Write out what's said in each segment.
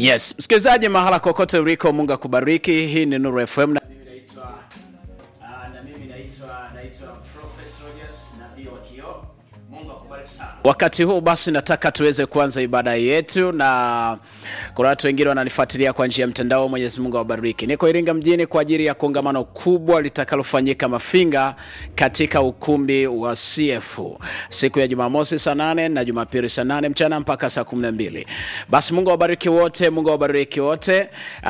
Yes, msikilizaji mahala kokote uliko, Mungu akubariki. Hii ni Nuru FM na mimi naitwa ah, na mimi naitwa naitwa Prophet Rogers nabii wa kioo. Mungu akubariki sana. Wakati huu basi nataka tuweze kuanza ibada yetu, na kuna watu wengine wananifuatilia kwa njia ya mtandao. Mwenyezi Mungu awabariki. Niko Iringa mjini kwa ajili ya kongamano kubwa litakalofanyika Mafinga katika ukumbi wa CF siku ya Jumamosi saa nane na Jumapili saa nane mchana mpaka saa kumi na mbili. Basi Mungu awabariki wote, Mungu awabariki wote.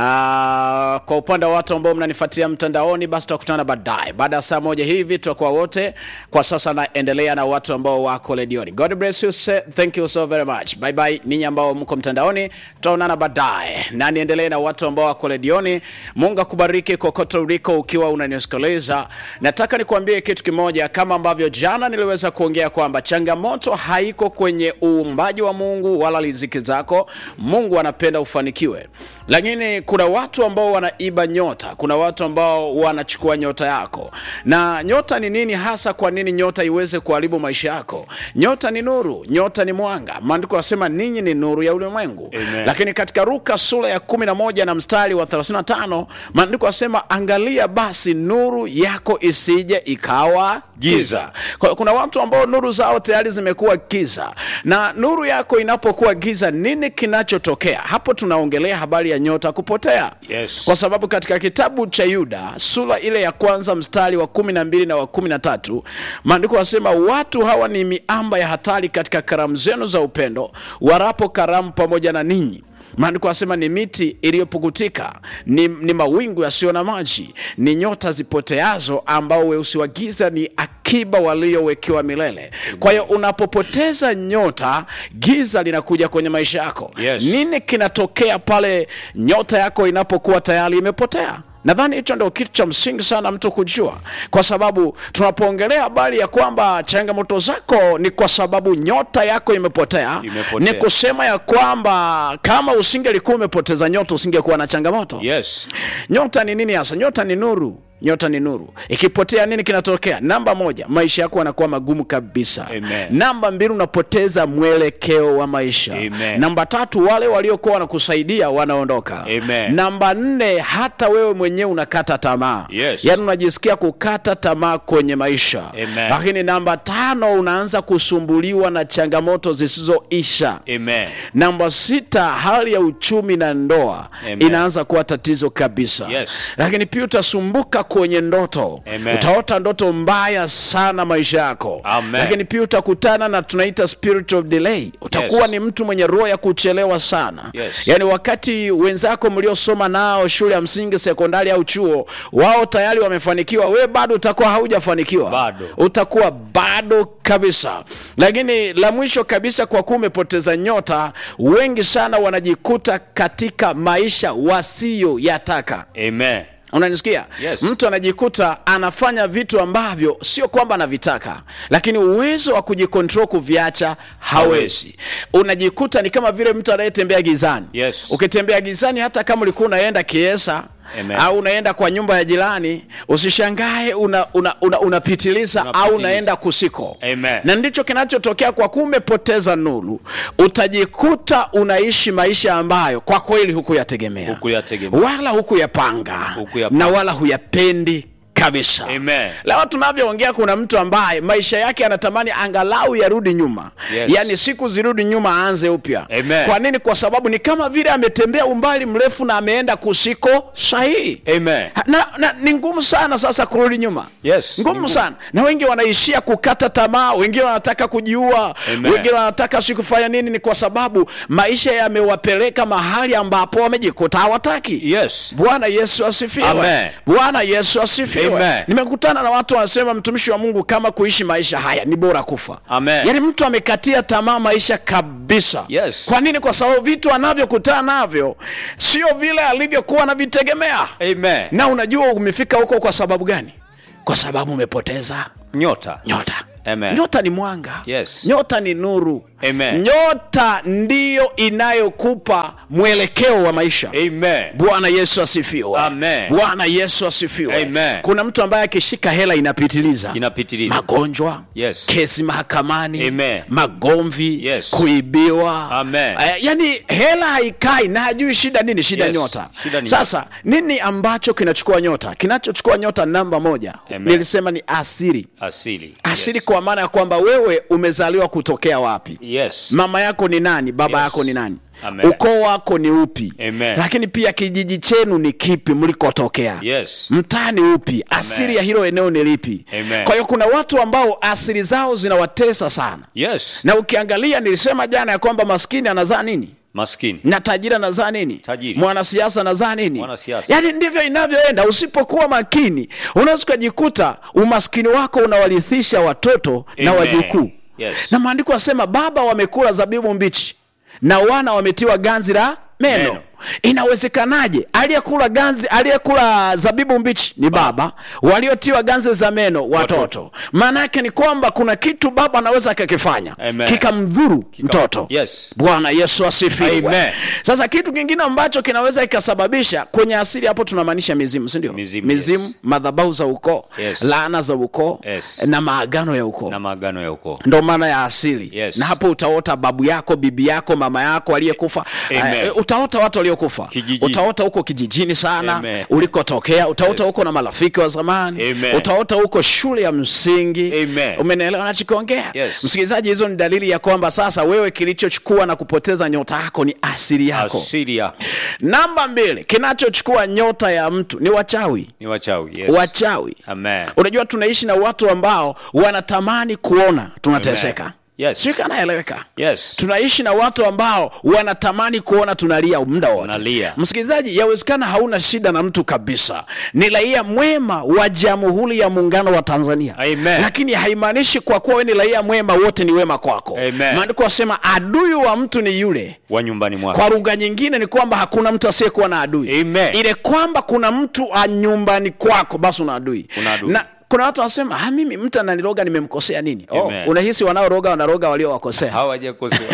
Aa, kwa upande wa watu ambao mnanifuatilia mtandaoni, basi tutakutana baadaye baada ya saa moja hivi, tutakuwa wote. Kwa sasa naendelea na watu ambao wako redioni. God bless you, sir. thank you so very much. Bye bye ninyi ambao mko mtandaoni, tutaonana baadaye, na niendelee na watu ambao wako redioni. Mungu akubariki kokote uliko, ukiwa unanisikiliza. Nataka nikuambie kitu kimoja, kama ambavyo jana niliweza kuongea kwamba changamoto haiko kwenye uumbaji wa Mungu wala riziki zako. Mungu anapenda ufanikiwe, lakini kuna watu ambao wanaiba nyota. Kuna watu ambao wanachukua nyota yako. Na nyota ni nini hasa? Kwa nini nyota iweze kuharibu maisha yako? Nyota ni nuru, nyota ni mwanga. Maandiko yanasema ninyi ni nuru ya ulimwengu. Amen. Lakini katika Luka sura ya 11 na mstari wa 35 maandiko yanasema angalia basi nuru yako isije ikawa giza. Giza. Kwa hiyo kuna watu ambao nuru zao tayari zimekuwa giza, na nuru yako inapokuwa giza, nini kinachotokea hapo? Tunaongelea habari ya nyota kupotea. Yes. Kwa sababu katika kitabu cha Yuda sura ile ya kwanza mstari wa kumi na mbili na wa kumi na tatu maandiko yanasema watu hawa ni miamba ya hatari katika karamu zenu za upendo, warapo karamu pamoja na ninyi maandiko yanasema ni miti iliyopukutika, ni, ni mawingu yasiyo na maji, ni nyota zipoteazo, ambao weusi wa giza ni akiba waliowekewa milele. Kwa hiyo unapopoteza nyota, giza linakuja kwenye maisha yako. Yes. Nini kinatokea pale nyota yako inapokuwa tayari imepotea? Nadhani hicho ndio kitu cha msingi sana mtu kujua, kwa sababu tunapoongelea habari ya kwamba changamoto zako ni kwa sababu nyota yako imepotea, Imepotea. ni kusema ya kwamba kama usingelikuwa umepoteza nyota usingekuwa na changamoto. Yes. Nyota ni nini hasa? Nyota ni nuru. Nyota ni nuru. Ikipotea nini kinatokea? Namba moja, maisha yako yanakuwa magumu kabisa. Amen. Namba mbili, unapoteza mwelekeo wa maisha. Amen. Namba tatu, wale waliokuwa wanakusaidia wanaondoka. Amen. Namba nne, hata wewe mwenyewe unakata tamaa. Yes. Yaani unajisikia kukata tamaa kwenye maisha. Amen. Lakini namba tano, unaanza kusumbuliwa na changamoto zisizoisha. Amen. Namba sita, hali ya uchumi na ndoa Amen. inaanza kuwa tatizo kabisa. Yes. Lakini pia utasumbuka kwenye ndoto. Amen. Utaota ndoto mbaya sana maisha yako. Amen. Lakini pia utakutana na tunaita spirit of delay. Utakuwa Yes. ni mtu mwenye roho ya kuchelewa sana. Yes. Yaani wakati wenzako mliosoma nao shule ya msingi, sekondari au chuo, wao tayari wamefanikiwa, we bado utakuwa haujafanikiwa. Bado. Utakuwa bado kabisa. Lakini la mwisho kabisa, kwa kuwa umepoteza nyota, wengi sana wanajikuta katika maisha wasiyoyataka. Amen. Unanisikia? Yes. Mtu anajikuta anafanya vitu ambavyo sio kwamba anavitaka, lakini uwezo wa kujikontrol kuviacha hawezi. Unajikuta ni kama vile mtu anayetembea gizani. Yes. Ukitembea gizani, hata kama ulikuwa unaenda Kiesa Amen. au unaenda kwa nyumba ya jirani, usishangae una, una, una, unapitiliza au Unapitiliza. unaenda kusiko. Amen. Na ndicho kinachotokea kwa kuwa umepoteza nuru, utajikuta unaishi maisha ambayo kwa kweli hukuyategemea Hukuyategemea. wala hukuyapanga Hukuyapanga. na wala huyapendi kabisa. Amen. Leo tunavyoongea, kuna mtu ambaye maisha yake anatamani angalau yarudi nyuma, Yes. yaani siku zirudi nyuma, aanze upya. Amen. Kwa nini? Kwa sababu ni kama vile ametembea umbali mrefu na ameenda kusiko sahihi. Amen. Ha- na, na ni ngumu sana sasa kurudi nyuma Yes, ni ngumu ngumu. sana na wengi wanaishia kukata tamaa wengine wanataka kujiua Amen. wengine wanataka si kufanya nini ni kwa sababu maisha yamewapeleka mahali ambapo wamejikuta hawataki Yes. bwana yesu asifiwe Amen. bwana yesu asifiwe Amen. nimekutana na watu wanasema mtumishi wa mungu kama kuishi maisha haya ni bora kufa Amen. yaani mtu amekatia tamaa maisha kabisa Yes. kwa nini kwa sababu vitu anavyokutana navyo sio vile alivyokuwa anavitegemea Amen. na unajua umefika huko kwa sababu gani kwa sababu umepoteza Nyota. nyota Amen. nyota ni mwanga Yes. nyota ni nuru Amen. nyota ndiyo inayokupa mwelekeo wa maisha Amen. bwana yesu asifiwe Amen. bwana yesu asifiwe Amen. kuna mtu ambaye akishika hela inapitiliza Inapitiliza. magonjwa Yes. kesi mahakamani Amen. magomvi Yes. kuibiwa Amen. Eh, yani hela haikai na hajui shida nini shida Yes. nyota Shida ni sasa nini ambacho kinachukua nyota kinachochukua nyota namba moja Amen. nilisema ni asiri Asili. asiri Yes. kwa maana ya kwamba wewe umezaliwa kutokea wapi Yes. mama yako ni nani baba Yes. yako ni nani Amen. ukoo wako ni upi Amen. lakini pia kijiji chenu ni kipi mlikotokea Yes. mtaa ni upi asili ya hilo eneo ni lipi Amen. kwa hiyo kuna watu ambao asili zao zinawatesa sana Yes. na ukiangalia nilisema jana ya kwamba maskini anazaa nini Maskini. na tajiri anazaa nini Tajiri. mwanasiasa anazaa nini Mwanasiasa. yaani ndivyo inavyoenda usipokuwa makini unaweza ukajikuta umaskini wako unawarithisha watoto na Amen. wajukuu Yes. na maandiko asema baba wamekula zabibu mbichi na wana wametiwa ganzi la meno, Meno. inawezekanaje aliyekula ganzi aliyekula zabibu mbichi ni baba waliotiwa ganzi za meno watoto maana yake ni kwamba kuna kitu baba anaweza akakifanya Amen. kikamdhuru mtoto Yes. bwana yesu asifiwe Amen. sasa kitu kingine ambacho kinaweza ikasababisha kwenye asili hapo tunamaanisha mizimu sindio Mizimu, mizimu yes. madhabau za ukoo Yes. laana za ukoo Yes. na maagano ya ukoo Na maagano ya ukoo. ndo maana ya asili Yes. na hapo utaota babu yako bibi yako mama yako aliyekufa Amen. Eh, utaota watu waliokufa Kijijini. utaota huko kijijini sana Amen. ulikotokea utaota Yes. huko na marafiki wa zamani Amen. utaota huko shule ya msingi Amen. umenielewa nachokiongea Yes. msikilizaji hizo ni dalili ya kwamba sasa wewe kilichochukua na kupoteza nyota yako ni asili yako Asili yako. namba mbili kinachochukua nyota ya mtu ni wachawi Ni wachawi. Yes. wachawi Amen. unajua tunaishi na watu ambao wanatamani kuona tunateseka Amen. Yes. sio kanaeleweka Yes. tunaishi na watu ambao wanatamani kuona tunalia muda wote Unalia. msikilizaji yawezekana hauna shida na mtu kabisa ni raia mwema wa jamhuri ya muungano wa tanzania Amen. lakini haimaanishi kwa kuwa we ni raia mwema wote ni wema kwako Amen. maandiko wasema adui wa mtu ni yule Wa nyumbani mwako. kwa lugha nyingine ni kwamba hakuna mtu asiyekuwa na adui Amen. ile kwamba kuna mtu a nyumbani kwako basi una adui Una adui. na kuna watu wanasema "Ah, mimi mtu ananiroga nimemkosea nini oh, Amen. unahisi wanaoroga wanaroga waliowakosea Hawajakosewa.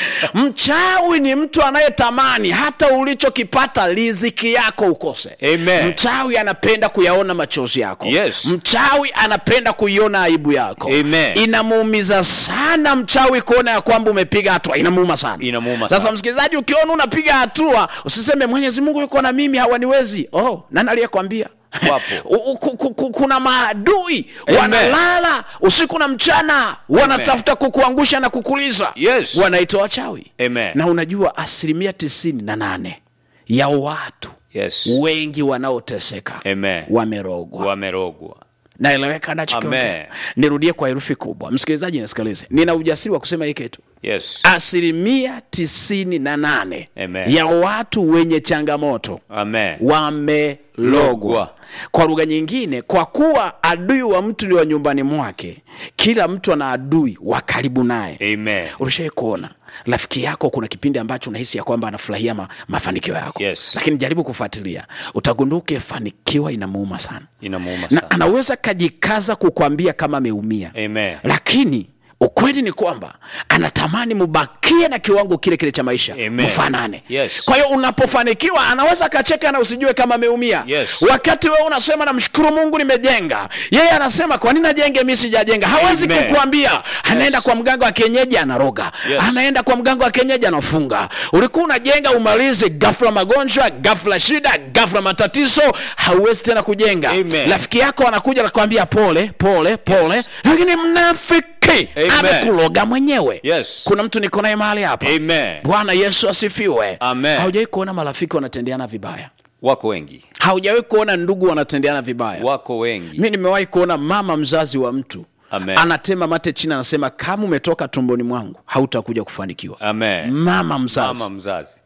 mchawi ni mtu anayetamani hata ulichokipata riziki yako ukose Amen. mchawi anapenda kuyaona machozi yako Yes. mchawi anapenda kuiona aibu yako Amen. inamuumiza sana mchawi kuona ya kwamba umepiga hatua inamuuma sana Inamuuma sasa sana. msikilizaji ukiona unapiga hatua usiseme mwenyezi mungu yuko na mimi hawaniwezi oh nani aliyekwambia Wapo. U- u- ku- ku- ku- kuna maadui Amen. wanalala usiku na mchana wanatafuta kukuangusha na kukuliza Yes. wanaitwa wachawi Amen. na unajua asilimia tisini na nane ya watu Yes. wengi wanaoteseka Amen. wamerogwa Wamerogwa. naeleweka nachokiongea Amen. nirudie kwa herufi kubwa msikilizaji nisikilize nina ujasiri wa kusema hii kitu Yes. asilimia tisini na nane Amen. ya watu wenye changamoto Amen. wamelogwa Logwa. kwa lugha nyingine kwa kuwa adui wa mtu ni wa nyumbani mwake kila mtu ana adui wa karibu naye Amen. ulishawai kuona rafiki yako kuna kipindi ambacho unahisi ya kwamba anafurahia ma, mafanikio yako Yes. lakini jaribu kufuatilia utagundua ukifanikiwa inamuuma sana Inamuuma na sana. anaweza kajikaza kukwambia kama ameumia Amen. lakini ukweli ni kwamba anatamani mubakie na kiwango kile kile cha maisha Amen. mfanane Yes. kwa hiyo unapofanikiwa anaweza akacheka na usijue kama ameumia Yes. wakati wewe unasema namshukuru mungu nimejenga yeye anasema kwa nini ajenge mi sijajenga hawezi Amen. kukuambia anaenda kwa mganga wa kienyeji anaroga Yes. anaenda kwa mganga wa kienyeji anafunga ulikuwa unajenga umalizi gafla magonjwa gafla shida gafla matatizo hauwezi tena kujenga Amen. rafiki yako anakuja nakwambia pole pole pole lakini mnafiki Amen. amekuloga mwenyewe Yes. kuna mtu niko naye mahali hapa Amen. bwana yesu asifiwe Amen. haujawahi kuona marafiki wanatendeana vibaya Wako wengi. haujawahi kuona ndugu wanatendeana vibaya Wako wengi. mi nimewahi kuona mama mzazi wa mtu Amen. anatema mate chini anasema kama umetoka tumboni mwangu hautakuja kufanikiwa Amen. mama mzazi Mama mzazi.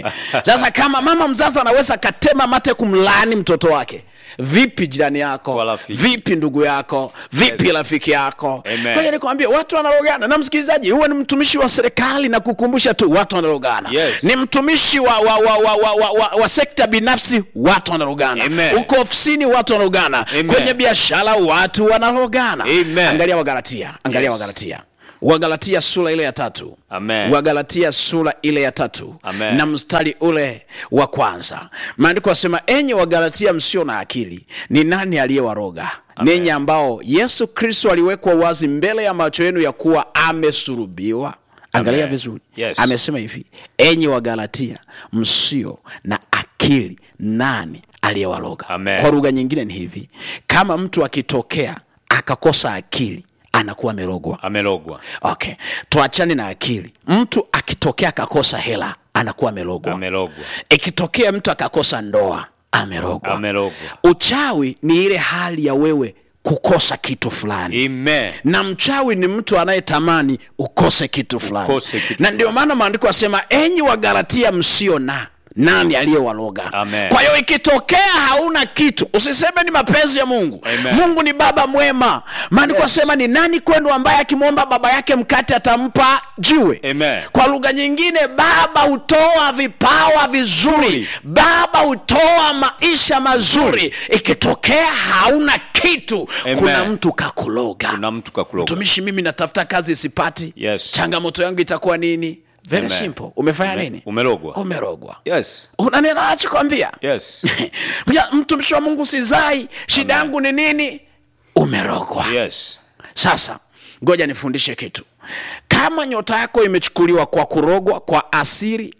sasa kama mama mzazi anaweza katema mate kumlaani mtoto wake vipi jirani yako Kwa rafiki. vipi ndugu yako vipi Yes. rafiki yako Amen. Ngoja nikwambie watu wanarogana na msikilizaji huwe ni mtumishi wa serikali na kukumbusha tu watu wanarogana Yes. ni mtumishi wa, wa, wa, wa, wa, wa, wa, wa sekta binafsi watu wanarogana Amen. uko ofisini watu wanarogana Amen. kwenye biashara watu wanarogana Amen. angalia wagalatia angalia Yes. wagalatia wagalatia sura ile ya tatu Amen. wagalatia sura ile ya tatu Amen. na mstari ule wa kwanza maandiko asema enyi wagalatia msio na akili ni nani aliyewaroga ninyi ambao yesu kristo aliwekwa wazi mbele ya macho yenu ya kuwa amesurubiwa angalia Amen. vizuri Yes. amesema hivi enyi wagalatia msio na akili nani aliyewaroga Amen. kwa lugha nyingine ni hivi kama mtu akitokea akakosa akili anakuwa amerogwa amelogwa okay tuachane na akili mtu akitokea akakosa hela anakuwa amerogwa amelogwa ikitokea mtu akakosa ndoa amerogwa amelogwa uchawi ni ile hali ya wewe kukosa kitu fulani Amen. na mchawi ni mtu anayetamani ukose kitu fulani Ukose kitu na ndio maana maandiko yasema enyi wagalatia msio na nani aliyewaloga Amen. kwa hiyo ikitokea hauna kitu usiseme ni mapenzi ya mungu Amen. mungu ni baba mwema maandiko Yes. yasema ni nani kwenu ambaye akimwomba baba yake mkate atampa jiwe Amen. kwa lugha nyingine baba hutoa vipawa vizuri Zuri. baba hutoa maisha mazuri ikitokea hauna kitu Amen. kuna mtu kakuloga kuna mtu kakuloga mtumishi mimi natafuta kazi sipati Yes. changamoto yangu itakuwa nini very Amen. simple umefanya Ume- nini umelogwa umerogwa yes unanena achikwambia yes mtumishi wa mungu sizai shida yangu ni nini umerogwa yes sasa ngoja nifundishe kitu kama nyota yako imechukuliwa kwa kurogwa kwa asiri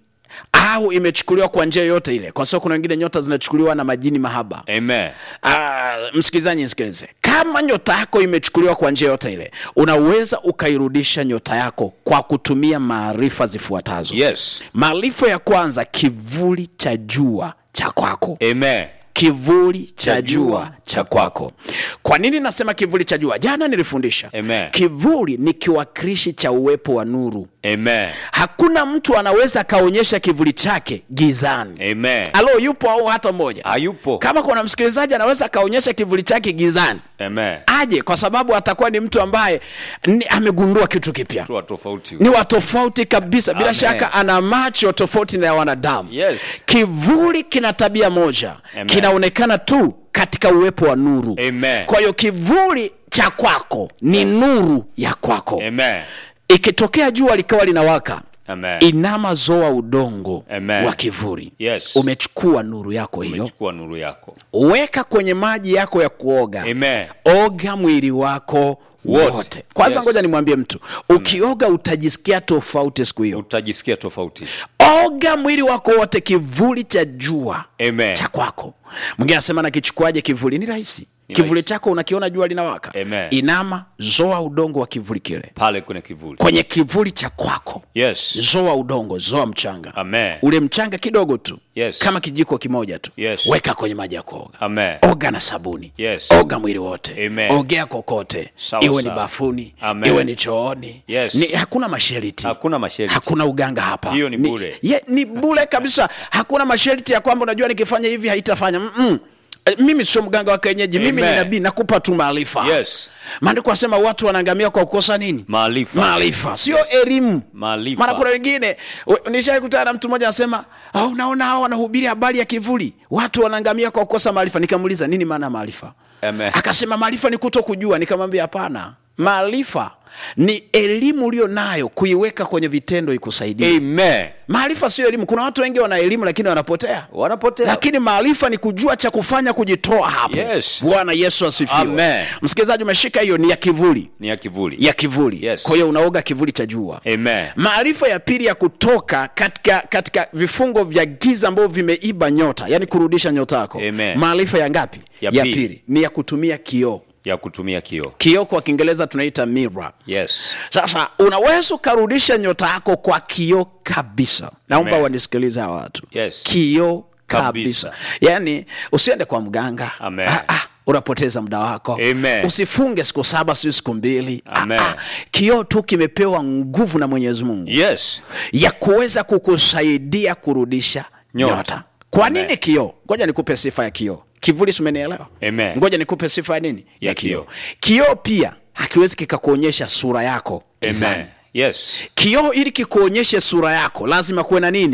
au imechukuliwa kwa njia yoyote ile kwa sababu kuna wengine nyota zinachukuliwa na majini mahaba amen Ah, msikilizaji nisikilize kama nyota yako imechukuliwa kwa njia yote ile unaweza ukairudisha nyota yako kwa kutumia maarifa zifuatazo yes maarifa ya kwanza kivuli cha jua cha kwako amen kivuli cha Cha jua jua cha kwako kwa nini nasema kivuli cha jua jana nilifundisha Amen. kivuli ni kiwakilishi cha uwepo wa nuru amen hakuna mtu anaweza akaonyesha kivuli chake gizani amen alo yupo au hata mmoja hayupo kama kuna msikilizaji anaweza akaonyesha kivuli chake gizani amen aje kwa sababu atakuwa ni mtu ambaye ni, amegundua kitu kipya tu wa tofauti ni wa tofauti kabisa bila Amen. shaka ana macho tofauti na ya wanadamu Yes. kivuli kina tabia moja Amen. kinaonekana tu katika uwepo wa nuru Amen. kwa hiyo kivuli cha kwako ni nuru ya kwako amen ikitokea jua likawa linawaka amen inama zoa udongo Amen. wa kivuli Yes. umechukua nuru yako hiyo chukua nuru yako weka kwenye maji yako ya kuoga amen oga mwili wako Wote. wote kwanza Yes. ngoja nimwambie mtu ukioga utajisikia tofauti siku hiyo utajisikia tofauti oga mwili wako wote kivuli cha jua Amen. cha kwako mwingine anasema nakichukuaje kivuli ni rahisi Ni kivuli rahisi. chako unakiona jua linawaka Amen. inama zoa udongo wa kivuli kile pale kwenye kivuli kwenye kivuli cha kwako yes zoa udongo zoa mchanga amen ule mchanga kidogo tu Yes. kama kijiko kimoja tu Yes. weka kwenye maji ya kuoga amen oga na sabuni Yes. oga mwili wote Amen. ogea kokote Sawa, iwe ni sawa. bafuni Amen. iwe ni chooni Yes. ni, hakuna mashariti hakuna masharti hakuna uganga hapa Hiyo ni bure. ye, ni bule kabisa hakuna masharti ya kwamba unajua nikifanya hivi haitafanya Mm-mm. Eh, mimi sio mganga wa kienyeji mimi ni Amen. nabii nakupa tu maarifa Yes. maandiko asema watu wanaangamia kwa kukosa nini maarifa maarifa sio elimu Maarifa. maana kuna wengine nishakutana na mtu mmoja anasema "Ah, unaona hao wanahubiri habari ya kivuli watu wanaangamia kwa kukosa maarifa nikamuuliza nini maana ya maarifa Amen. akasema maarifa ni kuto kujua nikamwambia hapana maarifa ni elimu ulio nayo kuiweka kwenye vitendo ikusaidie amen maarifa sio elimu kuna watu wengi wana elimu lakini wanapotea wanapotea lakini maarifa ni kujua cha kufanya kujitoa hapo Yes. bwana yesu asifiwe Amen. msikilizaji umeshika hiyo ni ya kivuli ni ya kivuli ya kivuli Yes. kwa hiyo unaoga kivuli cha jua amen maarifa ya pili ya kutoka katika katika vifungo vya giza ambavyo vimeiba nyota yani kurudisha nyota yako Amen. maarifa ya ngapi Ya ya pili. pili ni ya kutumia kioo ya kutumia kioo kioo kwa kiingereza tunaita mirror yes sasa unaweza ukarudisha nyota yako kwa kioo kabisa naomba Amen. wanisikilize hawa watu Yes. kioo kabisa. Kabisa. yaani usiende kwa mganga Amen. ah, ah, unapoteza muda wako Amen. usifunge siku saba siu siku mbili Amen. ah, ah, kioo tu kimepewa nguvu na mwenyezi mungu yes ya kuweza kukusaidia kurudisha nyota, Nyota. kwa Amen. nini kioo ngoja nikupe sifa ya kioo kivuli si umenielewa Amen. ngoja nikupe sifa ya nini Ya kioo kioo. kioo pia hakiwezi kikakuonyesha sura yako gizani amen yes kioo ili kikuonyeshe sura yako lazima kuwe na nini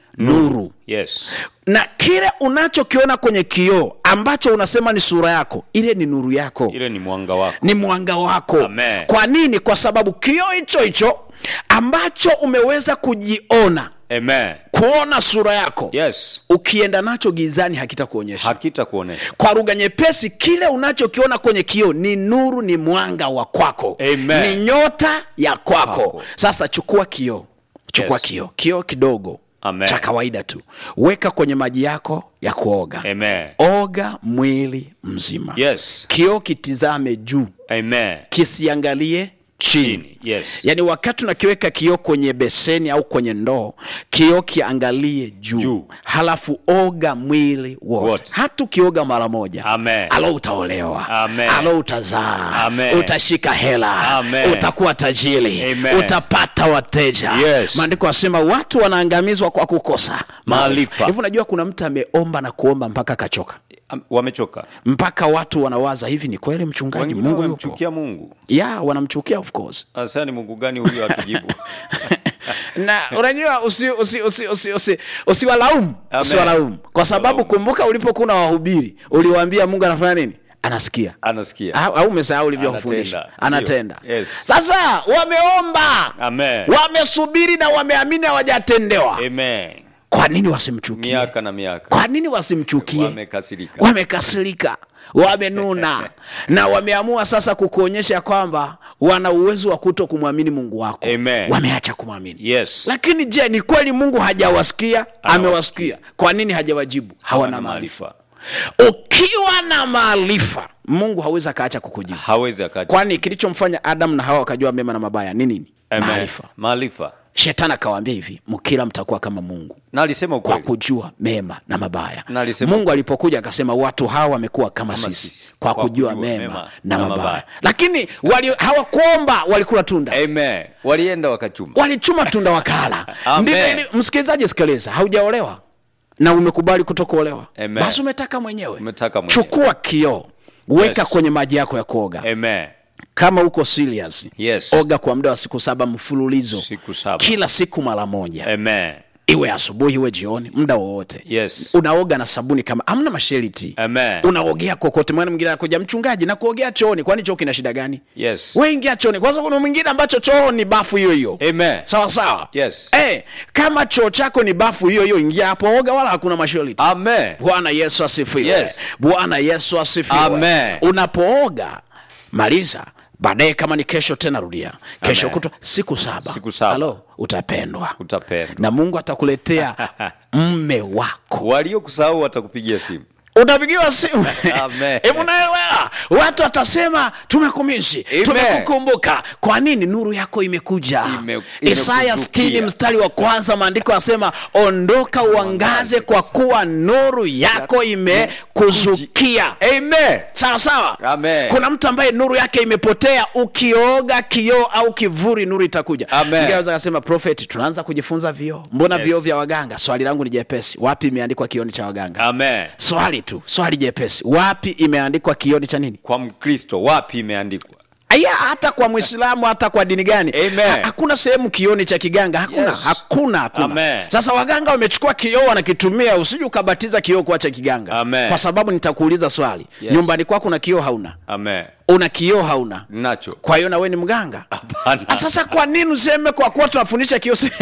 nuru Yes. na kile unachokiona kwenye kioo ambacho unasema ni sura yako ile ni nuru yako Ile ni mwanga wako. ni mwanga wako Amen. kwa nini kwa sababu kioo hicho hicho ambacho umeweza kujiona Amen. kuona sura yako Yes. ukienda nacho gizani hakitakuonyesha Hakita kuonesha. kwa lugha nyepesi kile unachokiona kwenye kioo ni nuru ni mwanga wa kwako Amen. ni nyota ya kwako Kwako. sasa chukua kioo chukua Yes. kioo kioo kidogo Amen. cha kawaida tu weka kwenye maji yako ya kuoga Amen. oga mwili mzima Yes. kioo kitizame juu Amen. kisiangalie chini Chini. Yes. yaani wakati unakiweka kioo kwenye beseni au kwenye ndoo kioo kiangalie juu, Juu. halafu oga mwili wote Wote. hata ukioga mara moja Amen. alo utaolewa Amen. alo utazaa Amen. utashika hela Amen. utakuwa tajiri Amen. utapata wateja Yes. maandiko asema watu wanaangamizwa kwa kukosa Maarifa. hivi unajua kuna mtu ameomba na kuomba mpaka akachoka Am- Wamechoka. mpaka watu wanawaza hivi ni kweli mchungaji Wengine mungu yupo wamemchukia Mungu. ya wanamchukia of course Sasa ni Mungu gani huyo atujibu? na unajua usi, usi, usi, usi, usi, usiwalaumu Amen. usiwalaumu kwa sababu Usiwalaumu. kumbuka ulipokuwa na wahubiri uliwaambia mungu anafanya nini anasikia Anasikia. au au umesahau ulivyofundisha Anatenda. anatenda Ndio. Yes. sasa wameomba Amen. wamesubiri na wameamini hawajatendewa Amen. kwa nini wasimchukie Miaka na miaka. kwa nini wasimchukie Wamekasirika. wamekasirika wamenuna na wameamua sasa kukuonyesha kwamba wana uwezo wa kuto kumwamini mungu wako Amen. wameacha kumwamini Yes. lakini je ni kweli mungu hajawasikia amewasikia kwa nini hajawajibu hawana Hawana maarifa ukiwa na maarifa mungu hawezi akaacha kukujibu Hawezi akaja. kwani kilichomfanya adamu na hawa wakajua mema na mabaya ni nini Amen. maarifa Maarifa. shetani akawaambia hivi mkila mtakuwa kama mungu Na alisema kwa ukweli. kujua mema na mabaya Na alisema- mungu alipokuja akasema watu hawa wamekuwa kama, Kama sisi, sisi, kwa, kwa kujua, kujua mema, mema na, na mabaya, mabaya. lakini wali, hawakuomba walikula tunda Amen. Walienda wakachuma. walichuma tunda wakala Amen. ndivyo ili- msikilizaji sikiliza haujaolewa na umekubali kutokuolewa Amen. basi umetaka mwenyewe Umetaka mwenyewe. chukua kioo weka Yes. kwenye maji yako ya kuoga Amen. kama uko serious Yes. oga kwa muda wa siku saba mfululizo Siku saba. kila siku mara moja Amen. iwe asubuhi iwe jioni muda wowote Yes. unaoga na sabuni kama amna mashariti Amen. unaogea kokote mwana mwingine anakuja mchungaji na kuogea chooni kwani choo kina shida gani Yes. we ingia chooni kwanza kuna mwingine ambacho choo ni bafu hiyo hiyo Amen. sawa sawa Yes. eh, kama choo chako ni bafu hiyo hiyo ingia hapo oga wala hakuna mashariti Amen. bwana yesu asifiwe Yes. bwana yesu asifiwe Amen. unapooga maliza baadaye kama ni kesho tena rudia kesho Amen. kutwa siku saba Siku saba. Halo, utapendwa Utapendwa. na mungu atakuletea mme wako Waliokusahau watakupigia simu. utapigiwa simu Amen. hebu naelewa watu watasema tumekumisi Amen. tumekukumbuka kwa nini nuru yako imekuja Ime- isaya imekuzukia. 60 mstari wa kwanza maandiko yanasema ondoka uangaze kwa kuwa nuru yako imekuzukia Amen. sawa sawa Amen. kuna mtu ambaye nuru yake imepotea ukioga kioo au kivuri nuru itakuja Amen. Mwingine anaweza akasema prophet tunaanza kujifunza vioo mbona Yes. vioo vya waganga swali langu ni jepesi wapi imeandikwa kioni cha waganga Amen. swali tu swali jepesi wapi imeandikwa kioni cha nini Kwa Mkristo wapi imeandikwa? aya hata kwa mwislamu hata kwa dini gani Amen. Ha- hakuna sehemu kioni cha kiganga hakuna Yes. hakuna hakuna Amen. sasa waganga wamechukua kioo wanakitumia usije ukabatiza kioo kuacha kiganga Amen. kwa sababu nitakuuliza swali Yes. nyumbani kwako una kioo hauna Amen. una kioo hauna Nacho. kwa hiyo nawe ni mganga Hapana. Ah, sasa kwa nini useme kwa kuwa tunafundisha kioo si-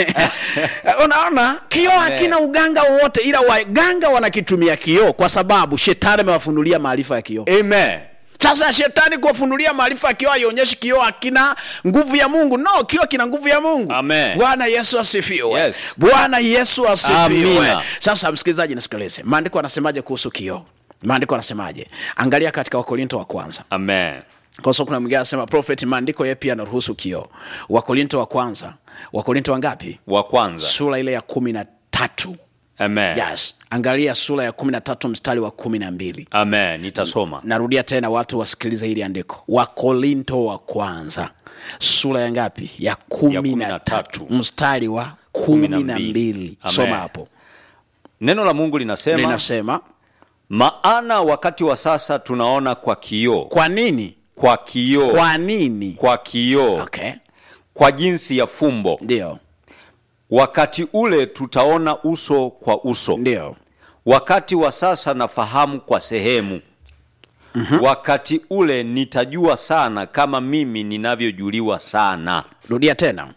unaona kioo Amen. hakina uganga wowote ila waganga wanakitumia kioo kwa sababu shetani amewafunulia maarifa ya kioo Amen. sasa shetani kuwafunulia maarifa ya kioo haionyeshi kioo hakina nguvu ya mungu no kioo kina nguvu ya mungu Amen. bwana yesu asifiwe Yes. bwana yesu asifiwe Amina. sasa msikilizaji nisikilize maandiko anasemaje kuhusu kioo maandiko anasemaje angalia katika wakorinto wa kwanza Amen. kwa sababu kuna mwingine anasema prophet maandiko ye pia anaruhusu kioo wakorinto wa kwanza wakorinto wangapi Wa kwanza. sura ile ya kumi na tatu Amen. yes angalia sura ya kumi na tatu mstari wa kumi na mbili Amen. Nitasoma. narudia tena watu wasikilize hili andiko wakorinto wa kwanza sura ya ngapi ya kumi kumi na na tatu tatu. mstari wa kumi na na mbili. mbili Amen. soma hapo Neno la Mungu linasema linasema maana wakati wa sasa tunaona kwa kioo, kwa nini kwa kioo, kwa nini kwa kioo, okay kwa jinsi ya fumbo, ndio wakati ule tutaona uso kwa uso ndio wakati wa sasa nafahamu kwa sehemu mm-hmm. wakati ule nitajua sana kama mimi ninavyojuliwa sana rudia tena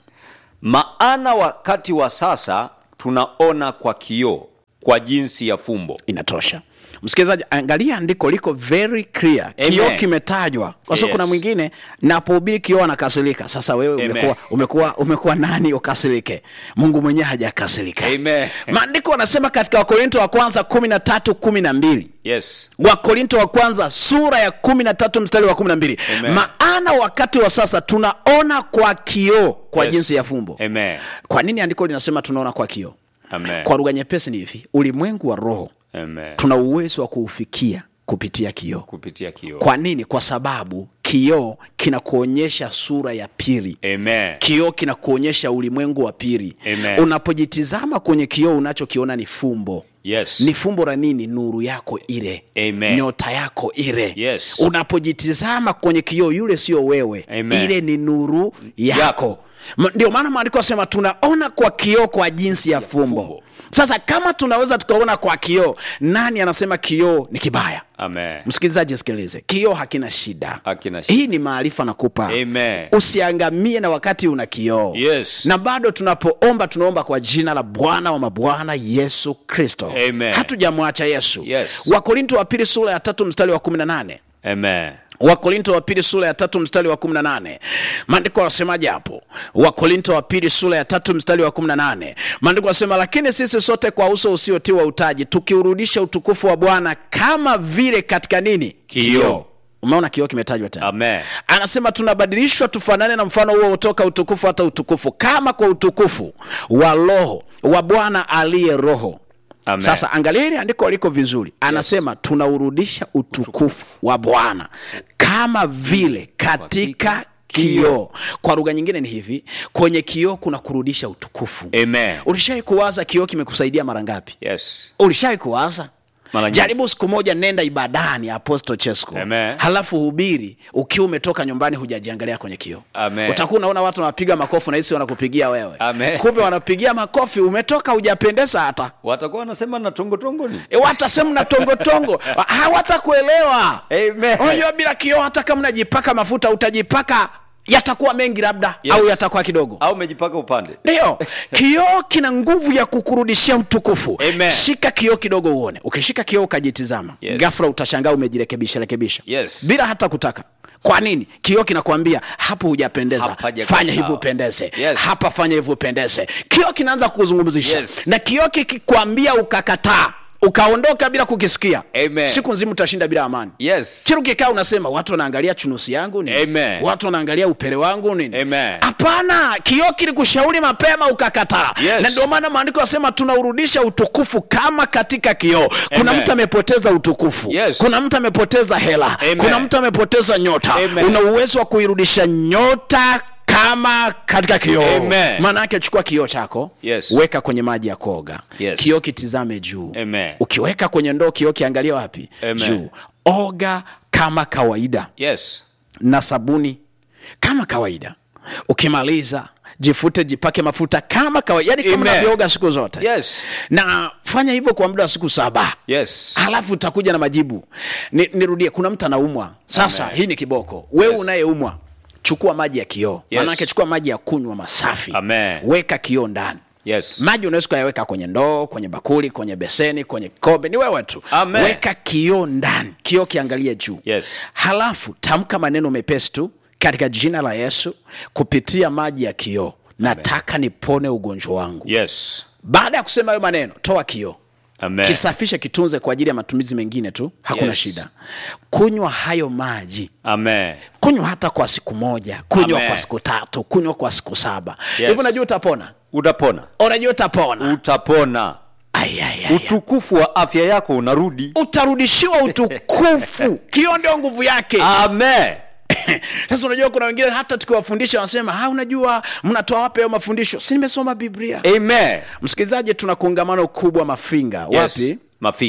maana wakati wa sasa tunaona kwa kioo kwa jinsi ya fumbo inatosha msikilizaji angalia andiko liko very clear Amen. kioo kimetajwa kwa sababu Yes. kuna mwingine napohubiri kioo anakasirika sasa wewe Amen. umekuwa, umekuwa, umekuwa nani ukasirike mungu mwenyewe hajakasirika Amen. maandiko anasema katika wakorinto wa kwanza kumi na tatu kumi na mbili yes wakorinto wa kwanza sura ya kumi na tatu mstari wa kumi na mbili Amen. maana wakati wa sasa tunaona kwa kioo kwa Yes. jinsi ya fumbo Amen. kwa nini andiko linasema tunaona kwa kioo Amen. kwa lugha nyepesi ni hivi ulimwengu wa roho Amen. tuna uwezo wa kuufikia kupitia kioo kupitia kioo kwa nini kwa sababu kioo kinakuonyesha sura ya pili Amen. kioo kinakuonyesha ulimwengu wa pili Amen. unapojitizama kwenye kioo unachokiona ni fumbo Yes. ni fumbo la nini nuru yako ile Amen. nyota yako ile Yes. unapojitizama kwenye kioo yule sio wewe Amen. ile ni nuru yako, Yako. Ma- ndio maana maandiko asema tunaona kwa kioo kwa jinsi ya fumbo. fumbo. sasa kama tunaweza tukaona kwa kioo nani anasema kioo ni kibaya Amen. msikilizaji sikilize kioo hakina shida Hakina shida. hii ni maarifa nakupa Amen. usiangamie na wakati una kioo Yes. na bado tunapoomba tunaomba kwa jina la bwana wa mabwana yesu kristo Amen. hatujamwacha yesu Yes. wakorinto wa pili sura ya tatu mstari wa kumi na nane Amen. wakorinto wa pili sura ya tatu mstari wa 18 maandiko anasemaje hapo wakorinto wa pili sura ya tatu mstari wa 18 maandiko anasema lakini sisi sote kwa uso usiotiwa utaji tukiurudisha utukufu wa bwana kama vile katika nini Kioo. umeona kioo kimetajwa tena Amen. anasema tunabadilishwa tufanane na mfano huo utoka utukufu hata utukufu kama kwa utukufu wa roho wa bwana aliye roho Amen. sasa angalia hili andiko liko vizuri anasema tunaurudisha utukufu wa bwana kama vile katika kioo kwa lugha nyingine ni hivi kwenye kioo kuna kurudisha utukufu Amen. ulishawai kuwaza kioo kimekusaidia mara ngapi Yes. ulishawai kuwaza Mara nyingi. jaribu siku moja nenda ibadani apostle chesco Amen. halafu hubiri ukiwa umetoka nyumbani hujajiangalia kwenye kioo Amen. utakuwa unaona watu wanapiga makofi na hisi wanakupigia wewe Amen. kumbe wanapigia makofi umetoka hujapendeza hata Watakuwa wanasema na tongotongo ni. e, watasema na tongotongo hawatakuelewa Amen. unajua bila kioo hata kama unajipaka mafuta utajipaka yatakuwa mengi labda Yes. au yatakuwa kidogo Au umejipaka upande. ndio kioo kina nguvu ya kukurudishia utukufu Amen. shika kioo kidogo uone ukishika kioo ukajitizama Yes. ghafla utashangaa umejirekebisha rekebisha Yes. bila hata kutaka kwa nini kioo kinakwambia hapo hujapendeza Hapajakaa fanya sawa. hivyo upendeze Yes. hapa fanya hivyo upendeze kioo kinaanza kuzungumzisha Yes. na kioo kikikwambia ukakataa ukaondoka bila kukisikia Amen. siku nzima utashinda bila amani Yes. kila ukikaa unasema watu wanaangalia chunusi yangu nini Amen. watu wanaangalia upele wangu nini Amen. hapana kioo kilikushauri mapema ukakataa Yes. na ndio maana maandiko yasema tunaurudisha utukufu kama katika kioo kuna Amen. mtu amepoteza utukufu Yes. kuna mtu amepoteza hela Amen. kuna mtu amepoteza nyota Amen. una uwezo wa kuirudisha nyota kama katika kioo Amen. maana yake chukua kioo chako Yes. weka kwenye maji ya kuoga Yes. kioo kitizame juu Amen. ukiweka kwenye ndoo kioo kiangalia wapi Amen. juu oga kama kawaida Yes. na sabuni kama kawaida ukimaliza jifute jipake mafuta kama kawaida yani kama Amen. unavyooga siku zote Yes. na fanya hivyo kwa muda wa siku saba Yes. halafu utakuja na majibu Ni, nirudie kuna mtu anaumwa sasa Amen. hii ni kiboko wewe Yes. unayeumwa chukua maji ya kioo Yes. manake chukua maji ya kunywa masafi Amen. weka kioo ndani Yes. maji unaweza ukayaweka kwenye ndoo kwenye bakuli kwenye beseni kwenye kikombe ni wewe tu Amen. weka kioo ndani kioo kiangalie juu Yes. halafu tamka maneno mepesi tu katika jina la yesu kupitia maji ya kioo nataka nipone ugonjwa wangu Yes. baada ya kusema hayo maneno toa kioo Amen. kisafishe kitunze kwa ajili ya matumizi mengine tu hakuna Yes. shida kunywa hayo maji Amen. kunywa hata kwa siku moja kunywa Amen. kwa siku tatu kunywa kwa siku saba Yes. hivi unajua utapona Utapona. unajua utapona Utapona. Ai, ai, ai. Utukufu wa afya yako unarudi. utarudishiwa utukufu kioo ndio nguvu yake Amen. sasa unajua kuna wengine hata tukiwafundisha wanasema ha unajua mnatoa wapi hayo mafundisho si nimesoma biblia Amen. msikilizaji tuna kongamano kubwa mafinga Yes. wapi Mafinga.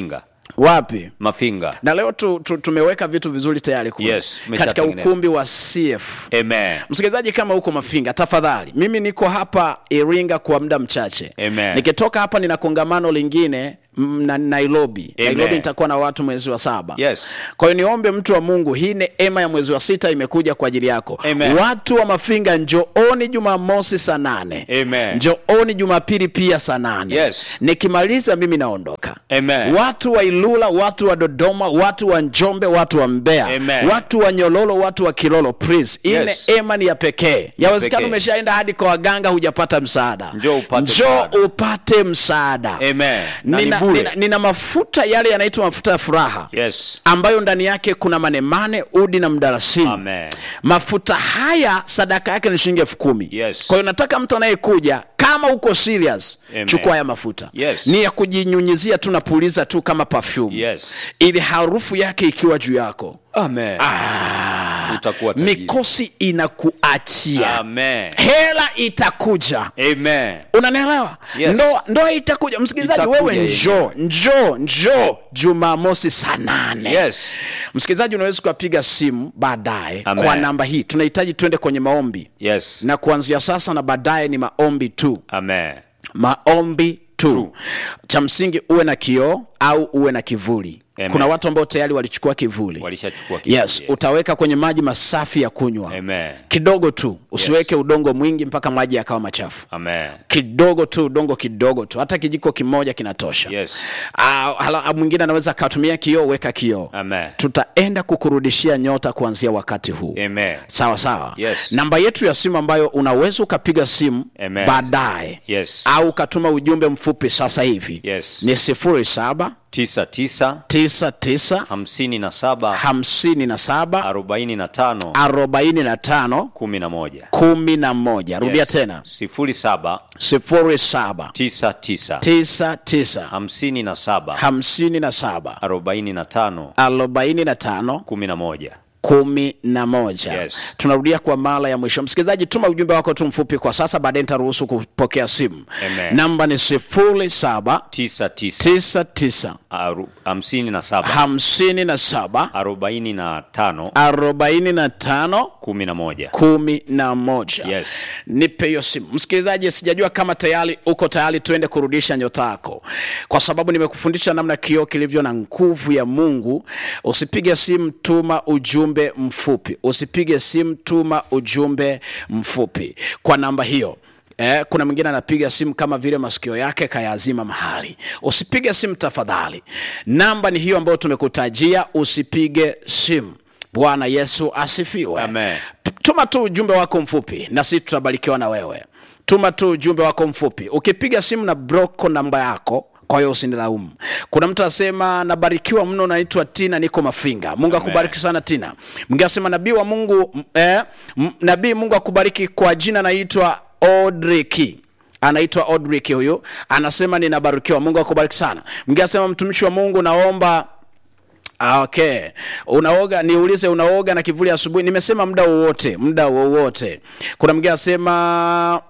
wapi mafinga na leo tu, tu, tumeweka vitu vizuri tayari kule. Yes, katika tumeshatengeneza. ukumbi wa cf amen msikilizaji kama huko mafinga tafadhali mimi niko hapa iringa kwa muda mchache Amen. nikitoka hapa nina kongamano lingine mm, na nairobi Amen. nairobi nitakuwa na watu mwezi wa saba Yes. kwa hiyo niombe mtu wa mungu hii neema ya mwezi wa sita imekuja kwa ajili yako Amen. watu wa mafinga njooni jumamosi saa nane Amen. njooni jumapili pia saa nane Yes. nikimaliza mimi naondoka Amen. watu wa ilula watu wa dodoma watu wa njombe watu wa mbeya Amen. watu wa nyololo watu wa kilolo please hii Yes. neema ni ya pekee yawezekana pekee. umeshaenda hadi kwa waganga hujapata msaada Njoo upate Njoo msaada. upate msaada Amen. Na ni nina, bure. nina, nina mafuta yale yanaitwa mafuta ya furaha yes ambayo ndani yake kuna manemane udi na mdarasini Amen. mafuta haya sadaka yake ni shilingi elfu kumi Yes. kwa hiyo nataka mtu anayekuja kama uko serious Amen. chukua haya mafuta Yes. ni ya kujinyunyizia tu napuliza tu kama perfume Yes. ili harufu yake ikiwa juu yako amen ah, Utakuwa tajiri. mikosi inakuachia amen hela itakuja amen unanielewa Yes. ndoa ndoa itakuja msikilizaji Itakuja wewe yenyewe. njoo njoo njoo jumamosi saa nane yes msikilizaji unaweza ukapiga simu baadaye Amen. kwa namba hii tunahitaji twende kwenye maombi yes na kuanzia sasa na baadaye ni maombi tu amen maombi tu True. cha msingi uwe na kioo au uwe na kivuli Amen. kuna watu ambao tayari walichukua kivuli walishachukua kivuli. yes utaweka kwenye maji masafi ya kunywa amen kidogo tu usiweke udongo mwingi mpaka maji yakawa machafu amen kidogo tu udongo kidogo tu hata kijiko kimoja kinatosha Yes. Ah, hala- mwingine anaweza akatumia kioo weka kioo Amen. tutaenda kukurudishia nyota kuanzia wakati huu amen sawa sawa Yes. namba yetu ya simu ambayo unaweza ukapiga simu Amen. baadaye Yes. au ukatuma ujumbe mfupi sasa hivi Yes. ni sifuri saba tisa tisa tisa tisa hamsini na saba hamsini na saba arobaini na tano arobaini na tano kumi na moja kumi na moja rudia Yes. tena sifuri saba sifuri saba tisa tisa tisa tisa hamsini na saba hamsini na saba arobaini na tano arobaini na tano kumi na moja kumi na moja Yes. tunarudia kwa mara ya mwisho msikilizaji tuma ujumbe wako tu mfupi kwa sasa baadaye nitaruhusu kupokea simu Amen. namba ni sifuri saba tisa tisa tisa tisa aru- hamsini na saba hamsini na saba arobaini na tano arobaini na tano kumi na moja kumi na moja Yes. nipe hiyo simu msikilizaji sijajua kama tayari uko tayari tuende kurudisha nyota yako kwa sababu nimekufundisha namna kioo kilivyo na nguvu ya mungu usipige simu tuma ujumbe mfupi usipige simu tuma ujumbe mfupi kwa namba hiyo Eh, kuna mwingine anapiga simu kama vile masikio yake kayazima mahali usipige simu tafadhali namba ni hiyo ambayo tumekutajia usipige simu bwana yesu asifiwe Amen. tuma tu ujumbe wako mfupi na sisi tutabarikiwa na wewe tuma tu ujumbe wako mfupi ukipiga simu na broko namba yako kwa hiyo usinilaumu kuna mtu asema nabarikiwa mno naitwa tina niko mafinga mungu akubariki sana tina mwingine asema nabii wa mungu m- eh, m- nabii mungu akubariki kwa jina naitwa odriki anaitwa odrik huyu anasema ninabarikiwa mungu akubariki sana mwingine asema mtumishi wa mungu naomba Ah, okay unaoga niulize unaoga na kivuli asubuhi nimesema muda wowote muda wowote kuna mwingine anasema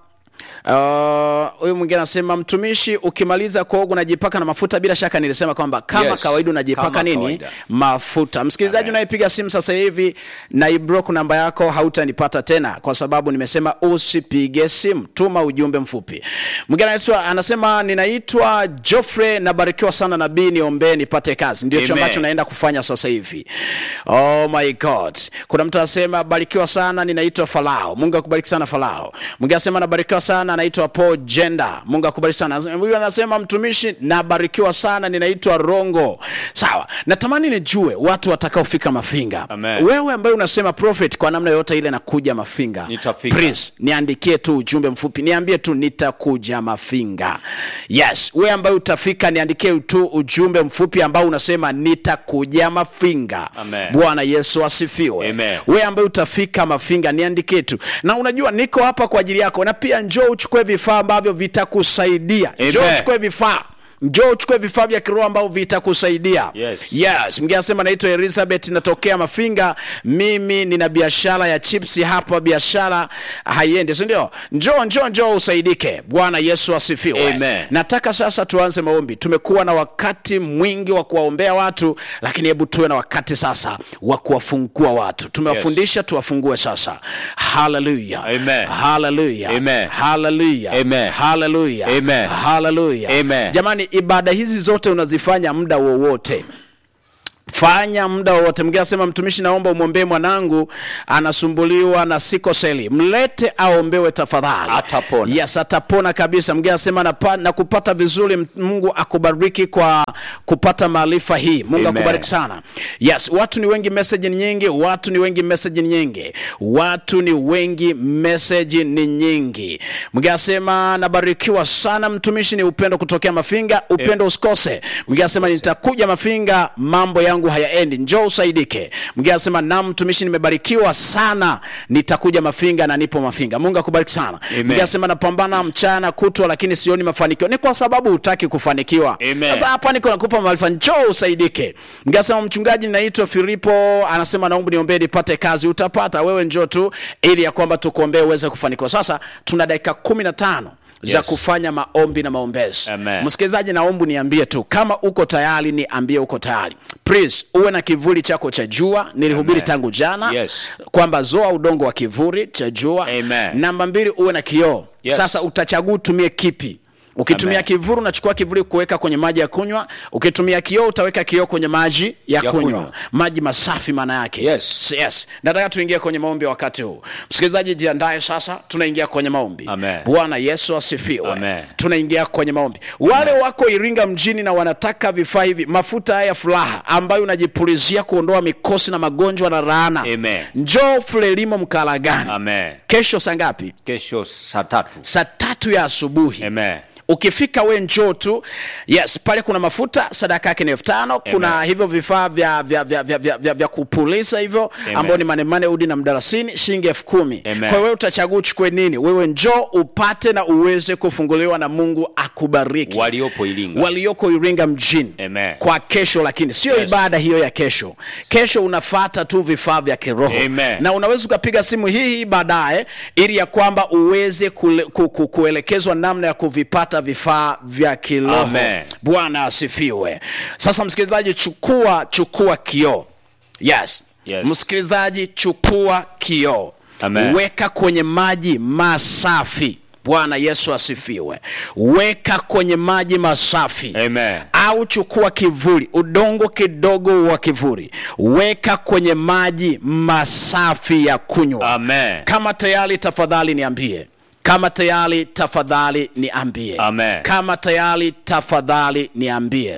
Uh, huyu mwingine anasema mtumishi ukimaliza kuoga unajipaka na mafuta bila shaka nilisema kwamba kama Yes, kawaida unajipaka kama nini kawaida. mafuta msikilizaji Amen. unayepiga simu sasa hivi na ibrok namba yako hautanipata tena kwa sababu nimesema usipige simu tuma ujumbe mfupi mwingine anaitwa anasema ninaitwa joffrey nabarikiwa sana nabii niombee nipate kazi ndio hicho Amen. ambacho naenda kufanya sasa hivi oh my god kuna mtu anasema barikiwa sana ninaitwa falao mungu akubariki sana falao mwingine anasema nabarikiwa sana anaitwa paul jenda mungu akubariki sana huyu anasema mtumishi nabarikiwa sana ninaitwa rongo sawa natamani nijue watu watakaofika mafinga Amen. wewe ambaye unasema prophet kwa namna yoyote ile nakuja mafinga Nitafika. Please, niandikie tu ujumbe mfupi niambie tu nitakuja mafinga yes we ambaye utafika niandikie tu ujumbe mfupi ambao unasema nitakuja mafinga Amen. bwana yesu asifiwe Amen. we ambaye utafika mafinga niandikie tu na unajua niko hapa kwa ajili yako na pia njoo uchukue vifaa ambavyo vitakusaidia njoo Amen. uchukue vifaa njoo uchukue vifaa vya kiroho ambavyo vitakusaidia Yes. yes mgeni anasema naitwa elizabeth natokea mafinga mimi nina biashara ya chipsi hapa biashara haiendi sindio njoo njoo njoo usaidike bwana yesu asifiwe Amen. nataka sasa tuanze maombi tumekuwa na wakati mwingi wa kuwaombea watu lakini hebu tuwe na wakati sasa wa kuwafungua watu tumewafundisha tuwafungue sasa haleluya Amen. haleluya Amen. haleluya Amen. haleluya Amen. haleluya Amen. jamani ibada hizi zote unazifanya muda wowote fanya muda wowote mgine asema mtumishi naomba umwombee mwanangu anasumbuliwa na sikoseli mlete aombewe tafadhali Atapona. yes atapona kabisa mgine asema na, na kupata vizuri M- mungu akubariki kwa kupata maarifa hii mungu Amen. akubariki sana yes watu ni wengi message ni nyingi watu ni wengi message ni nyingi watu ni wengi message ni nyingi mgine asema nabarikiwa sana mtumishi ni upendo kutokea mafinga upendo usikose mgine asema nitakuja mafinga mambo yangu hayaendi njoo usaidike mgine asema nam mtumishi nimebarikiwa sana nitakuja mafinga na nipo mafinga mungu akubariki sana Amen. mgine asema napambana mchana kutwa lakini sioni mafanikio ni kwa sababu hutaki kufanikiwa Amen. sasa hapa niko nakupa maarifa njoo usaidike ngasema mchungaji naitwa filipo anasema naomba niombee nipate kazi utapata wewe njoo tu ili ya kwamba tukuombee uweze kufanikiwa sasa tuna dakika kumi na tano za Yes. kufanya maombi na maombezi Amen. msikilizaji naomba niambie tu kama uko tayari niambie uko tayari please uwe na kivuli chako cha jua nilihubiri Amen. tangu jana Yes. kwamba zoa udongo wa kivuli cha jua Amen. namba mbili uwe na kioo Yes. sasa utachagua utumie kipi ukitumia Amen. kivuli unachukua kivuli kuweka kwenye maji ya kunywa ukitumia kioo utaweka kioo kwenye maji ya, Ya kunywa. kunywa. maji masafi maana yake Yes. yes nataka tuingie kwenye maombi wakati huu msikilizaji jiandae sasa tunaingia kwenye maombi Amen. bwana yesu asifiwe Amen. tunaingia kwenye maombi wale wako iringa mjini na wanataka vifaa hivi mafuta haya ya furaha ambayo unajipulizia kuondoa mikosi na magonjwa na laana Amen. njoo fulelimo mkalagani Amen. kesho saa ngapi kesho saa tatu saa tatu ya asubuhi Amen. ukifika we njoo tu yes pale kuna mafuta sadaka yake ni elfu tano kuna Amen. hivyo vifaa vya, vya, vya, vya, vya, vya, vya kupuliza hivyo Amen. ambao ni manemane udi na mdarasini shilingi elfu kumi Amen. kwa hiyo wewe utachagua uchukue nini wewe njoo upate na uweze kufunguliwa na mungu akubariki waliopo ilinga walioko iringa mjini Amen. kwa kesho lakini sio Yes. ibada hiyo ya kesho kesho unafata tu vifaa vya kiroho Amen. na unaweza ukapiga simu hii hii baadaye ili ya kwamba uweze kule, ku, ku, kuelekezwa namna ya kuvipata vifaa vya kiroho Amen. bwana asifiwe sasa msikilizaji chukua chukua kioo yes, Yes. msikilizaji chukua kioo Amen. weka kwenye maji masafi bwana yesu asifiwe weka kwenye maji masafi Amen. au chukua kivuli udongo kidogo wa kivuli weka kwenye maji masafi ya kunywa Amen. kama tayari tafadhali niambie kama tayari tafadhali niambie Amen. kama tayari tafadhali niambie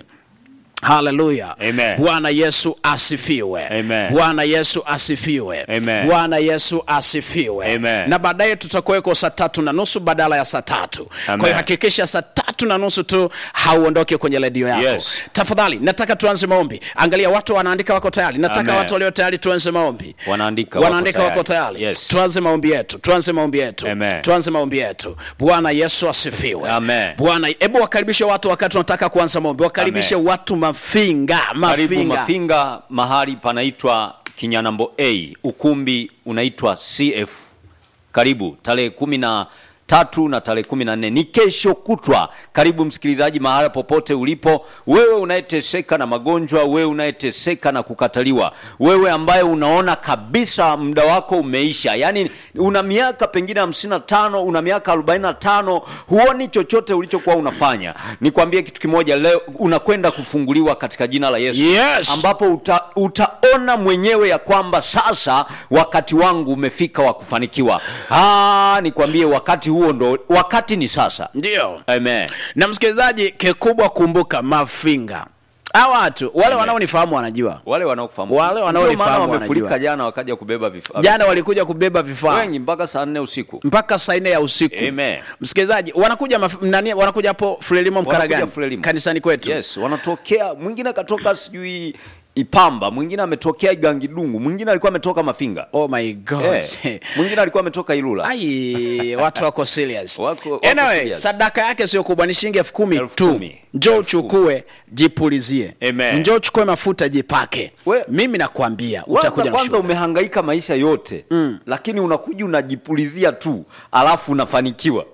haleluya Amen. bwana yesu asifiwe Amen. bwana yesu asifiwe Amen. bwana yesu asifiwe Amen. na baadaye tutakuweko saa tatu na nusu badala ya saa tatu Amen. kwa hiyo hakikisha saa tatu na nusu tu hauondoke kwenye redio yako Yes. tafadhali nataka tuanze maombi angalia watu wanaandika wako tayari nataka Amen. watu walio tayari tuanze maombi Wanaandika wako wanaandika tayari. wako tayari Yes. tuanze maombi yetu tuanze maombi yetu Amen. tuanze maombi yetu bwana yesu asifiwe Amen. bwana hebu wakaribishe watu wakati tunataka kuanza maombi wakaribishe Amen. watu mafinga karibu mafinga mafinga mahali panaitwa kinyanambo a ukumbi unaitwa cf karibu tarehe kumi na tatu na tarehe kumi na nne ni kesho kutwa karibu msikilizaji mahala popote ulipo wewe unayeteseka na magonjwa wewe unayeteseka na kukataliwa wewe ambaye unaona kabisa muda wako umeisha yaani una miaka pengine hamsini na tano una miaka arobaini na tano huoni chochote ulichokuwa unafanya nikwambie kitu kimoja leo unakwenda kufunguliwa katika jina la yesu Yes. ambapo uta, utaona mwenyewe ya kwamba sasa wakati wangu umefika wa kufanikiwa Ah, nikwambie wakati huo ndo wakati ni sasa ndio amen na msikilizaji kikubwa kumbuka mafinga hawa watu wale Amen. wanaonifahamu wanajua wale wanaokufahamu Wale Ndio wanaonifahamu maana wamefurika wanajua. jana wakaja kubeba vifaa jana walikuja kubeba vifaa wengi mpaka saa nne usiku mpaka saa nne ya usiku Amen. msikilizaji wanakuja maf- nani wanakuja hapo frelimo Wanakuja mkaragani Frelimo. kanisani kwetu yes wanatokea mwingine akatoka sijui ipamba mwingine ametokea igangidungu mwingine alikuwa ametoka mafinga oh my god eh, mwingine alikuwa ametoka ilula ai watu wako serious Wako- wako anyway, serious. sadaka yake sio kubwa ni shilingi elfu kumi Elfu tu kumi. njoo Elfu kumi. uchukue jipulizie Amen. njoo uchukue mafuta jipake We- mimi nakwambia kwanza, utakuja na kwanza shuhuda. umehangaika maisha yote mm. lakini unakuja unajipulizia tu alafu unafanikiwa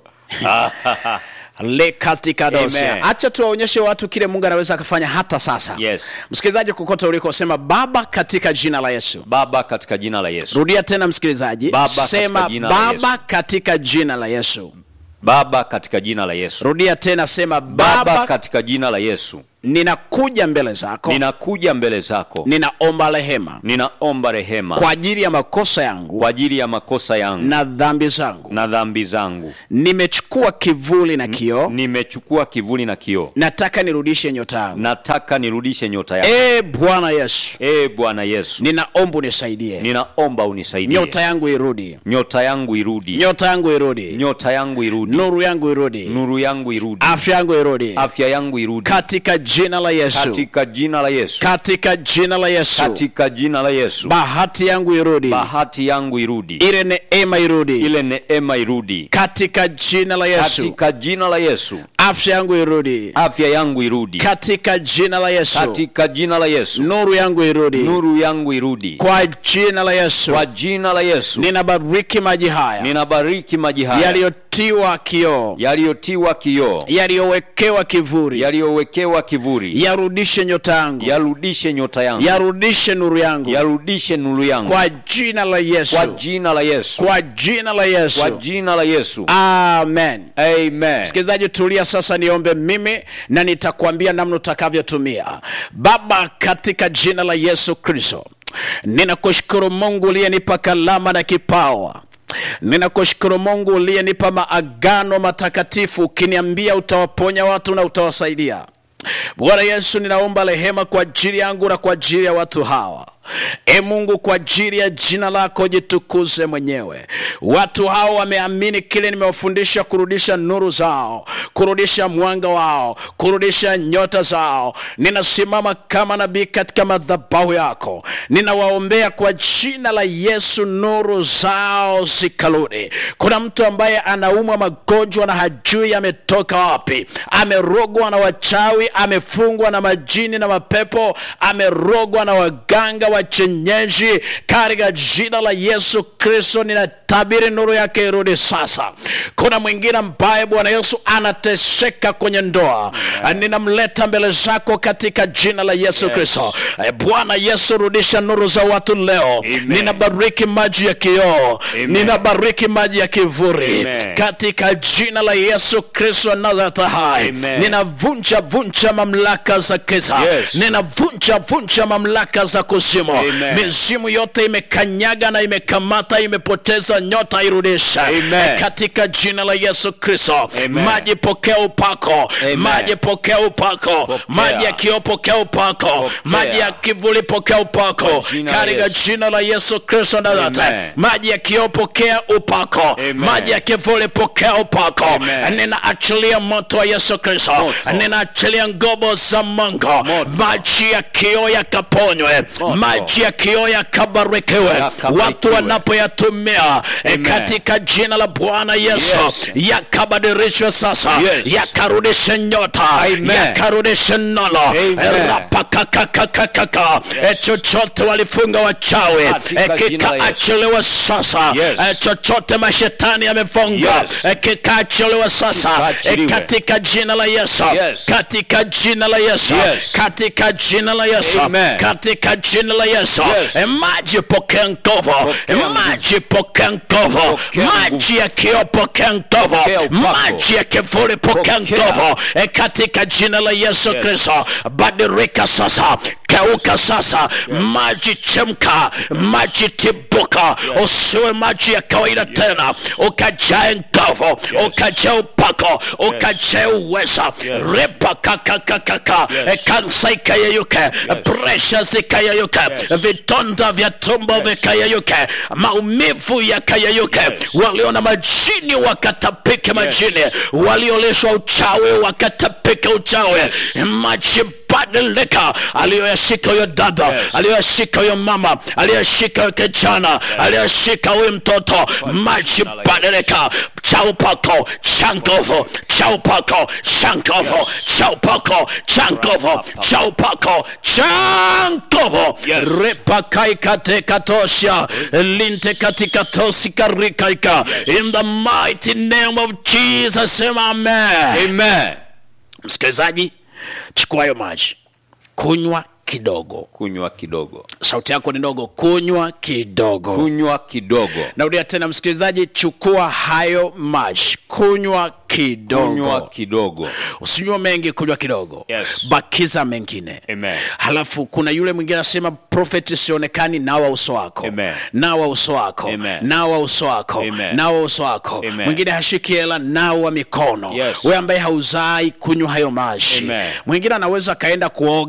lekastikadosia Amen. acha tuwaonyeshe watu kile mungu anaweza akafanya hata sasa Yes. msikilizaji kokote ulikosema baba katika jina la yesu baba katika jina la yesu rudia tena msikilizaji Baba katika sema jina la baba Yesu. katika jina la yesu baba katika jina la yesu rudia tena sema baba baba katika jina la yesu ninakuja mbele zako ninakuja mbele zako ninaomba rehema ninaomba rehema kwa ajili ya makosa yangu kwa ajili ya makosa yangu na dhambi zangu na dhambi zangu nimechukua kivuli na kioo nimechukua kivuli na kioo nataka nirudishe nyota yangu nataka nirudishe nyota yangu e bwana yesu ee bwana yesu ninaomba unisaidie ninaomba unisaidie nyota yangu irudi nyota yangu irudi nyota yangu irudi nyota yangu irudi nuru yangu irudi nuru yangu irudi afya yangu irudi afya yangu irudi katika jina la yesu katika jina la yesu katika jina la yesu katika jina la yesu bahati yangu irudi bahati yangu irudi ile neema irudi ile neema irudi katika jina la yesu katika jina la yesu afya yangu irudi afya yangu irudi katika jina la yesu katika jina la yesu nuru yangu irudi nuru yangu irudi kwa jina la yesu kwa jina la yesu ninabariki maji haya ninabariki maji haya yaliyotiwa kioo yaliyotiwa kioo yaliyowekewa kivuri yaliyowekewa kivuri yarudishe nyota yangu yarudishe nyota yangu yarudishe nuru yangu yarudishe nuru yangu kwa jina la yesu kwa jina la yesu kwa jina la kwa yesu jina la yesu amen amen msikilizaji tulia sasa niombe mimi na nitakwambia namna utakavyotumia baba katika jina la yesu kristo ninakushukuru mungu uliyenipa kalama na kipawa ninakushukuru mungu uliyenipa maagano matakatifu ukiniambia utawaponya watu na utawasaidia bwana yesu ninaomba rehema kwa ajili yangu na kwa ajili ya watu hawa e mungu kwa ajili ya jina lako jitukuze mwenyewe watu hao wameamini kile nimewafundisha kurudisha nuru zao kurudisha mwanga wao kurudisha nyota zao ninasimama kama nabii katika madhabahu yako ninawaombea kwa jina la yesu nuru zao zikarudi kuna mtu ambaye anaumwa magonjwa na hajui ametoka wapi amerogwa na wachawi amefungwa na majini na mapepo amerogwa na waganga wa chenyeji katika jina la yesu kristo ninatabiri nuru yake irudi sasa kuna mwingine ambaye bwana yesu anateseka kwenye ndoa ninamleta mbele zako katika jina la yesu Yes. kristo Eh, bwana yesu rudisha nuru za watu leo Amen. ninabariki maji ya kioo Amen. ninabariki maji ya kivuri Amen. katika jina la yesu kristo nazareti hai Amen. ninavunja vunja mamlaka za giza Yes. ninavunja vunja mamlaka za kuzimu Amen. mizimu yote imekanyaga na imekamata imepoteza nyota irudisha Amen. katika jina la yesu kristo Amen. maji pokea upako Amen. maji pokea upako Pokea. maji ya kioo pokea upako Pokea. maji ya kivuli pokea upako Kwa jina la katika Yesu. jina la yesu kristo nazareti Amen. maji ya kioo pokea upako Amen. maji ya kivuli pokea upako Amen. ninaachilia moto wa yesu kristo Moto. ninaachilia nguvu za mungu Moto. maji ya kioo yakaponywe Moto. maji ya kioo yakabarikiwe Yakabarikiwe. watu wanapoyatumia eh, Amen. katika jina la bwana yesu Yes. yakabadilishwe sasa Yes. yakarudishe nyota Amen. yakarudishe nolo Amen. rapakakakakaka Yes. chochote walifunga wachawi Katika eh, jina la Yesu. kikaachiliwe sasa Yes. Eh, chochote mashetani yamefunga Yes. eh, kikaachiliwe sasa eh, Kikaachiliwe. katika jina la yesu Yes. katika jina la yesu Yes. katika jina la yesu Amen. katika jina la yesu Yes. Eh, maji pokea nguvu Pokea nguvu. maji pokea nguvu Pokea maji nguvu. ya kio pokea nguvu Pokea upako. maji ya kivuli pokea Pokea. nguvu Eh, katika jina la yesu Yes. kristo badilika sasa keuka sasa maji chemka maji tibuka usiwe maji ya kawaida tena ukajae nguvu ukajae upako ukajae uweza ripa kakakakaka kansa ikayeyuke presha zikayeyuke vidonda vya tumbo vikayeyuke maumivu yakayeyuke walio na majini wakatapike majini waliolishwa uchawi wakatapike uchawi maji badilika aliyoyashika huyo dada Yes. aliyoyashika huyo mama aliyoyashika huyo kijana aliyoyashika huyo mtoto maji jina la Yesu. badilika cha upako cha nguvu cha upako cha nguvu cha upako cha nguvu cha upako cha nguvu Yes. repakaikatekatosha linte katika tosikarikaika in the mighty name of jesus sema amen Amen. msikilizaji chukua hayo maji kunywa kidogo Kunywa kidogo, sauti yako ni ndogo kunywa kidogo kunywa kidogo, narudia tena msikilizaji chukua hayo maji kunywa kidogo kunywa kidogo. usinywa mengi kunywa kidogo Yes. bakiza mengine Amen. halafu kuna yule mwingine anasema profeti sionekani nawa uso wako Amen. nawa uso wako Amen. nawa uso wako Amen. nawa uso wako Amen. mwingine hashiki hela nawa mikono Yes. we ambaye hauzai kunywa hayo maji Amen. mwingine anaweza akaenda kuoga